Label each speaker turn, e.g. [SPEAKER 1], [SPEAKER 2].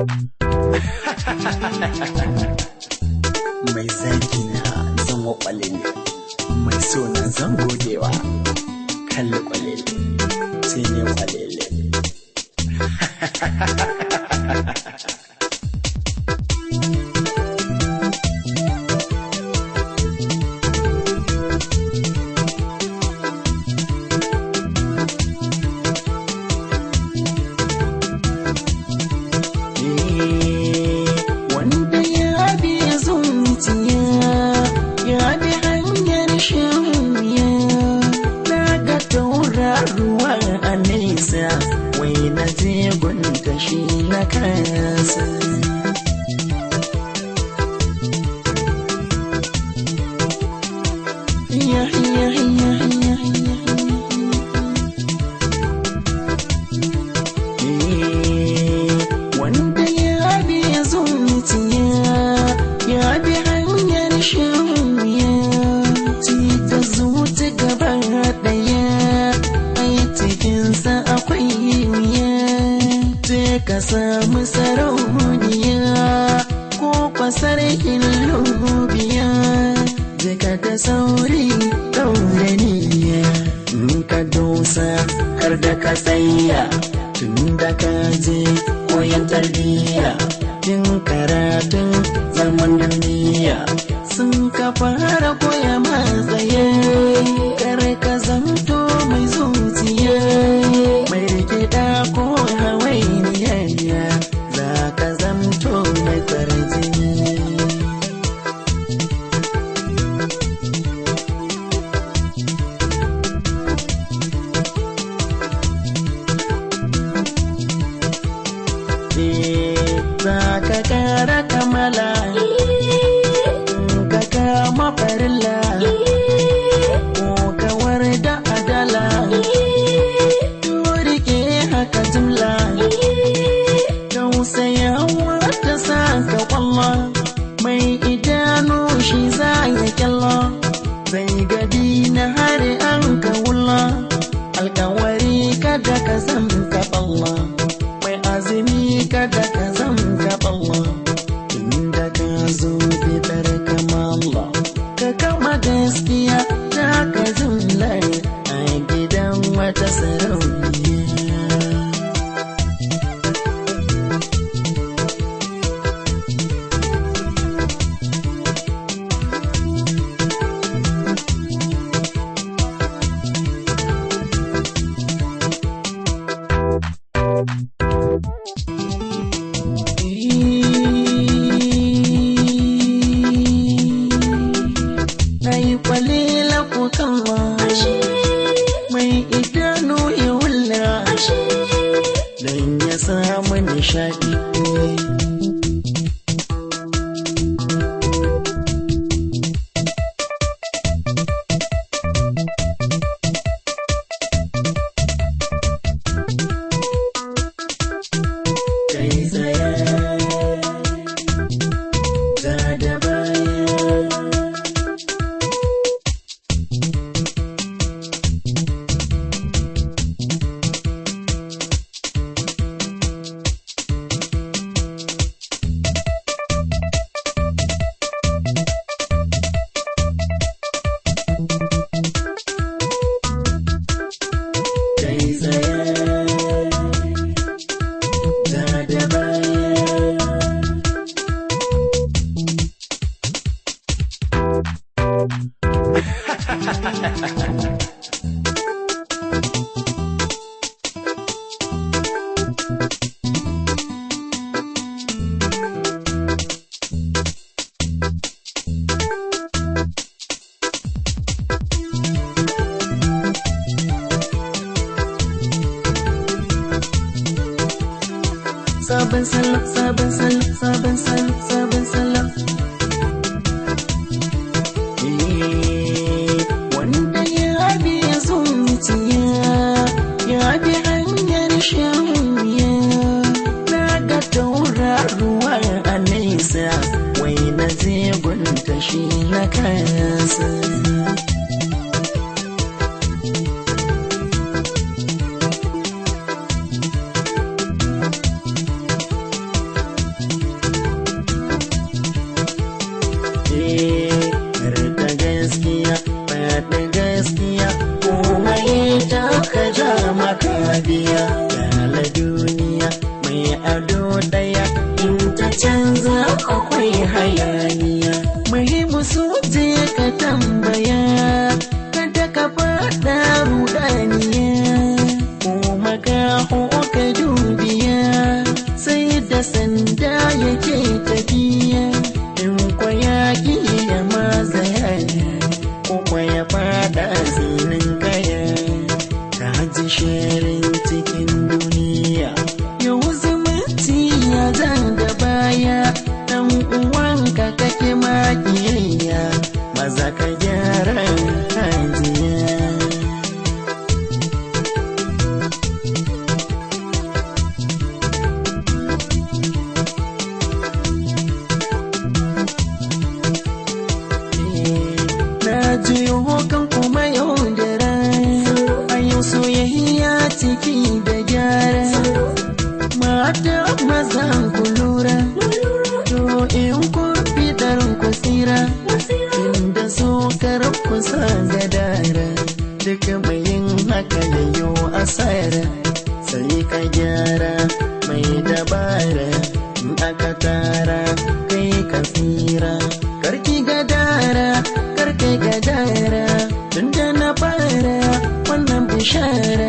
[SPEAKER 1] mai zagi na zan wakwale ne mai so na zan godewa kalli kwalele sai ne kwalele
[SPEAKER 2] wanda ya bi zuciya ya bi hanyar shirya na ga tauraruwa a nesa wai na je gunta shi na kasa ya ya ya ya ya wanda ya bi zuciya ya bi hanyar shirya ci ta zuci gaba daya ai cikinsa akwai wuya je ka samu sarauniya ko kwasar lubiya je ka da sauri daure niyya in ka dosa har da ka tsaya tun da ka je koyon tarbiyya tun karatun zaman duniya sun ka fara koya matsaye kar ka zamto mai zuciya mai rikida ko hawainiya za ka zamto mai kwarjini za ka kara kamala ka kama farilla ko kawar da adala rike haka jimla tausayawa ta sa ka kwallo mai idanu shi za ya kyallo zai gadi na hari an ka wulla alkawari kada ka zan ka balla mai azumi kada ka zan ka balla inda ka zo fitar kamala ka kama gaskiya ta ka zunlar a gidan wata sarauniya na yi kwalila ko kalla mai idanu ya wulla don ya samu nishaɗi kai tsaye ta da baya kai tsaye ta da baya sabon salo sabon salo sabon salo sabon salo Eh, wanda ya bi zuciya ya bi hanyar shirya na ga tauraruwa a nesa wai na je gunta shi na kasa ado ɗaya in ta canza akwai hayaniya muhimmu su je ka tambaya kada ka faɗa rudaniya kuma ka ka dubiya sai da sanda yake tafiya in kwaya ya mazaya ko kwaya faɗa zinin kaya ta ji shirin cikin duniya yau zumunci ya zan da baya dan uwanka kake makiyayya maza ka gyara hajiya na jiyo kan kuma yau da ran a yau soyayya ciki da gyara mata maza ku lura to in ku fitar ku tsira inda so kar ku sa gadara duk mai yin haka yayo asara sai ka gyara mai dabara in aka tara kai ka tsira karki gadara karkai gadara tunda na fara wannan bishara